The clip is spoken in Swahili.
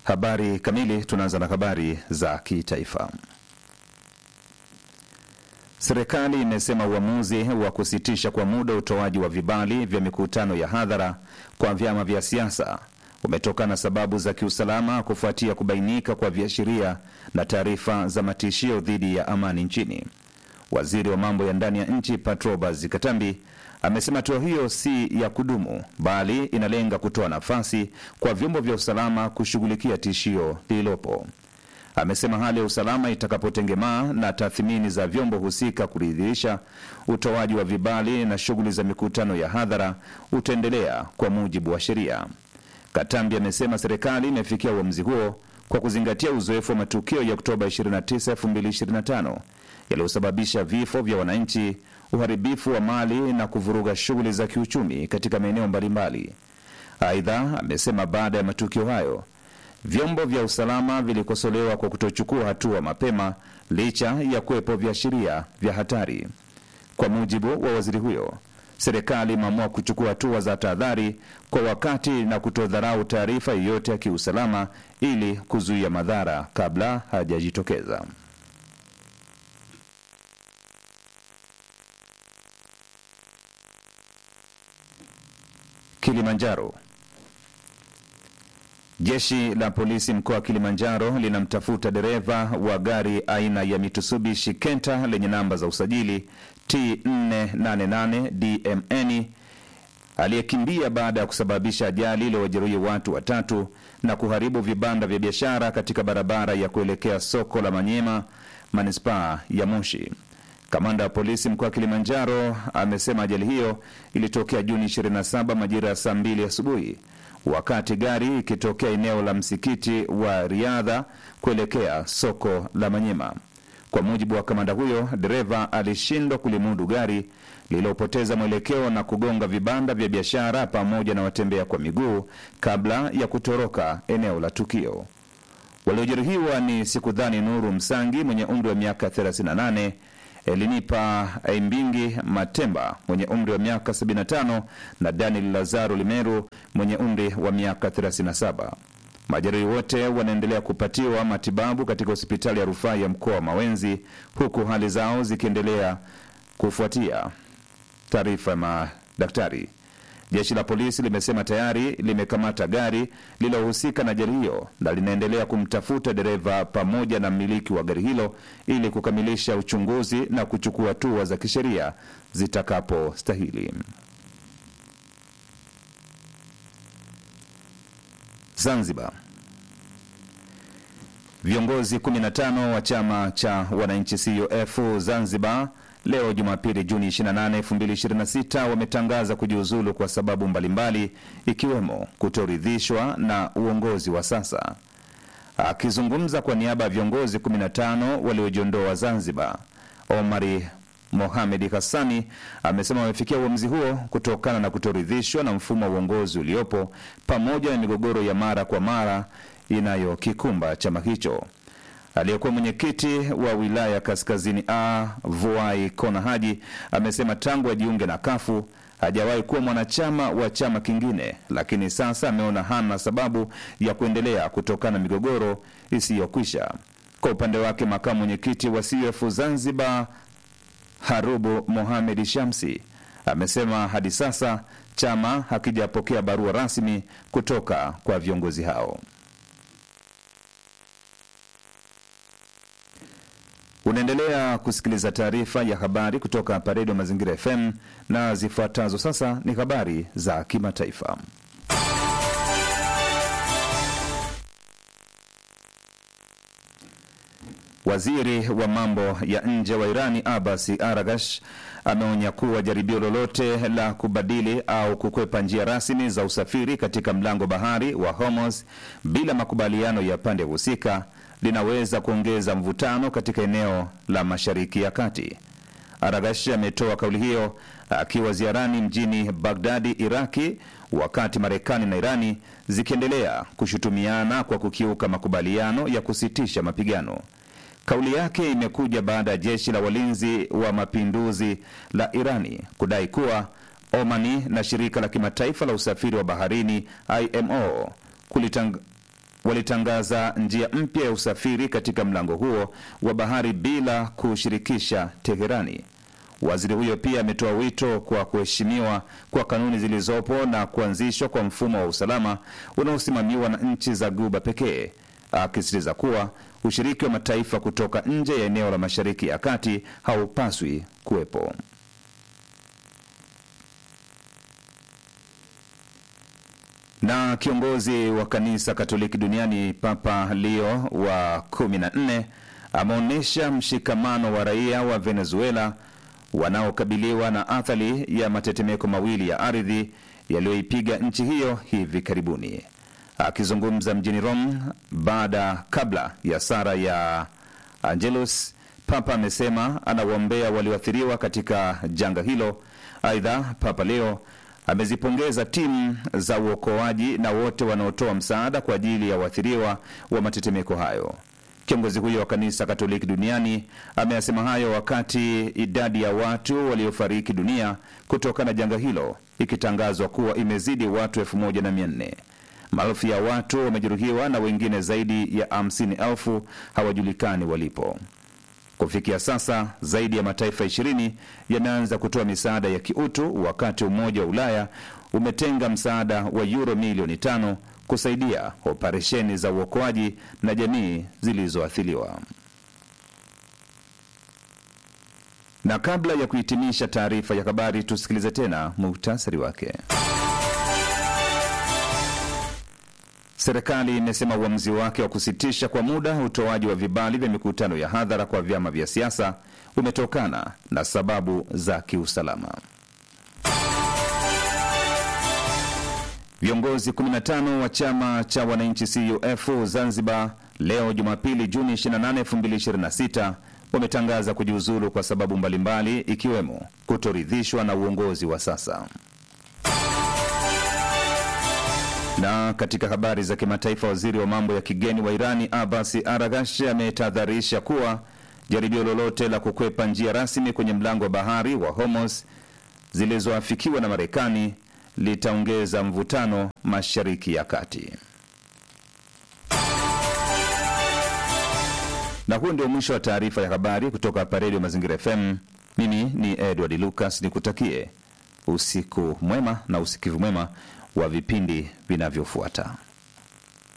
Habari kamili. Tunaanza na habari za kitaifa. Serikali imesema uamuzi wa kusitisha kwa muda utoaji wa vibali vya mikutano ya hadhara kwa vyama vya siasa umetokana na sababu za kiusalama kufuatia kubainika kwa viashiria na taarifa za matishio dhidi ya amani nchini. Waziri wa mambo ya ndani ya nchi Patrobas Katambi amesema hatua hiyo si ya kudumu, bali inalenga kutoa nafasi kwa vyombo vya usalama kushughulikia tishio lililopo. Amesema hali ya usalama itakapotengemaa na tathmini za vyombo husika kuridhisha, utoaji wa vibali na shughuli za mikutano ya hadhara utaendelea kwa mujibu wa sheria. Katambi amesema serikali imefikia uamuzi huo kwa kuzingatia uzoefu wa matukio ya Oktoba 29, 2025 yaliyosababisha vifo vya wananchi, uharibifu wa mali na kuvuruga shughuli za kiuchumi katika maeneo mbalimbali. Aidha, amesema baada ya matukio hayo vyombo vya usalama vilikosolewa kwa kutochukua hatua mapema licha ya kuwepo viashiria vya hatari. Kwa mujibu wa waziri huyo, serikali imeamua kuchukua hatua za tahadhari kwa wakati na kutodharau taarifa yoyote ya kiusalama ili kuzuia madhara kabla hajajitokeza. Kilimanjaro. Jeshi la polisi mkoa wa Kilimanjaro linamtafuta dereva wa gari aina ya Mitsubishi Kenta lenye namba za usajili T488 DMN aliyekimbia baada ya kusababisha ajali iliyowajeruhi watu watatu na kuharibu vibanda vya biashara katika barabara ya kuelekea soko la Manyema, manispaa ya Moshi. Kamanda wa polisi mkoa wa Kilimanjaro amesema ajali hiyo ilitokea Juni 27 majira ya saa mbili asubuhi wakati gari ikitokea eneo la msikiti wa Riadha kuelekea soko la Manyema. Kwa mujibu wa kamanda huyo, dereva alishindwa kulimudu gari lililopoteza mwelekeo na kugonga vibanda vya biashara pamoja na watembea kwa miguu kabla ya kutoroka eneo la tukio. Waliojeruhiwa ni Sikudhani Nuru Msangi mwenye umri wa miaka 38 Elinipa Aimbingi Matemba mwenye umri wa miaka 75 na Daniel Lazaro Limeru mwenye umri wa miaka 37. Majeruhi wote wanaendelea kupatiwa matibabu katika hospitali ya rufaa ya mkoa wa Mawenzi, huku hali zao zikiendelea kufuatia taarifa ya madaktari. Jeshi la polisi limesema tayari limekamata gari lililohusika na ajali hiyo na linaendelea kumtafuta dereva pamoja na mmiliki wa gari hilo ili kukamilisha uchunguzi na kuchukua hatua za kisheria zitakapostahili. Zanzibar. Viongozi 15 wa chama cha wananchi CUF Zanzibar leo Jumapili Juni 28, 2026 wametangaza kujiuzulu kwa sababu mbalimbali ikiwemo kutoridhishwa na uongozi wa sasa. Akizungumza kwa niaba ya viongozi 15 waliojiondoa Zanzibar, Omari Mohamed Hassani amesema wamefikia uamuzi huo kutokana na kutoridhishwa na mfumo wa uongozi uliopo pamoja na migogoro ya mara kwa mara inayokikumba chama hicho. Aliyekuwa mwenyekiti wa wilaya Kaskazini A Vuai Kona Haji amesema tangu ajiunge na Kafu hajawahi kuwa mwanachama wa chama kingine, lakini sasa ameona hana sababu ya kuendelea kutokana na migogoro isiyokwisha. Kwa upande wake, makamu mwenyekiti wa CUF Zanzibar Harubu Mohamed Shamsi amesema hadi sasa chama hakijapokea barua rasmi kutoka kwa viongozi hao. Unaendelea kusikiliza taarifa ya habari kutoka hapa Redio Mazingira FM na zifuatazo sasa ni habari za kimataifa. Waziri wa mambo ya nje wa Irani Abbas Aragash ameonya kuwa jaribio lolote la kubadili au kukwepa njia rasmi za usafiri katika mlango bahari wa Hormuz bila makubaliano ya pande husika linaweza kuongeza mvutano katika eneo la Mashariki ya Kati. Aragash ametoa kauli hiyo akiwa ziarani mjini Bagdadi, Iraki, wakati Marekani na Irani zikiendelea kushutumiana kwa kukiuka makubaliano ya kusitisha mapigano. Kauli yake imekuja baada ya jeshi la walinzi wa mapinduzi la Irani kudai kuwa Omani na shirika la kimataifa la usafiri wa baharini IMO kulitang walitangaza njia mpya ya usafiri katika mlango huo wa bahari bila kushirikisha Teherani. Waziri huyo pia ametoa wito kwa kuheshimiwa kwa kanuni zilizopo na kuanzishwa kwa mfumo wa usalama unaosimamiwa na nchi za Guba pekee, akisisitiza kuwa ushiriki wa mataifa kutoka nje ya eneo la Mashariki ya Kati haupaswi kuwepo. Na kiongozi wa kanisa Katoliki duniani Papa Leo wa 14 ameonyesha mshikamano wa raia wa Venezuela wanaokabiliwa na athari ya matetemeko mawili ya ardhi yaliyoipiga nchi hiyo hivi karibuni. Akizungumza mjini Rome baada kabla ya sara ya Angelus, Papa amesema anawaombea walioathiriwa katika janga hilo. Aidha, Papa Leo amezipongeza timu za uokoaji na wote wanaotoa msaada kwa ajili ya waathiriwa wa matetemeko hayo. Kiongozi huyo wa kanisa Katoliki duniani ameyasema hayo wakati idadi ya watu waliofariki dunia kutokana na janga hilo ikitangazwa kuwa imezidi watu elfu moja na mia nne. Maelfu ya watu wamejeruhiwa na wengine zaidi ya hamsini elfu hawajulikani walipo. Kufikia sasa zaidi ya mataifa ishirini yameanza kutoa misaada ya kiutu, wakati Umoja wa Ulaya umetenga msaada wa yuro milioni tano kusaidia operesheni za uokoaji na jamii zilizoathiriwa. Na kabla ya kuhitimisha taarifa ya habari, tusikilize tena muhtasari wake. Serikali imesema uamuzi wake wa kusitisha kwa muda utoaji wa vibali vya mikutano ya hadhara kwa vyama vya siasa umetokana na sababu za kiusalama. Viongozi 15 wa chama cha wananchi CUF Zanzibar leo Jumapili Juni 28, 2026 wametangaza kujiuzulu kwa sababu mbalimbali ikiwemo kutoridhishwa na uongozi wa sasa. Na katika habari za kimataifa, waziri wa mambo ya kigeni wa Irani Abasi Aragash ametahadharisha kuwa jaribio lolote la kukwepa njia rasmi kwenye mlango wa bahari wa Hormuz zilizoafikiwa na Marekani litaongeza mvutano Mashariki ya Kati. Na huu ndio mwisho wa taarifa ya habari kutoka hapa Redio Mazingira FM. Mimi ni Edward Lucas, nikutakie usiku mwema na usikivu mwema wa vipindi vinavyofuata.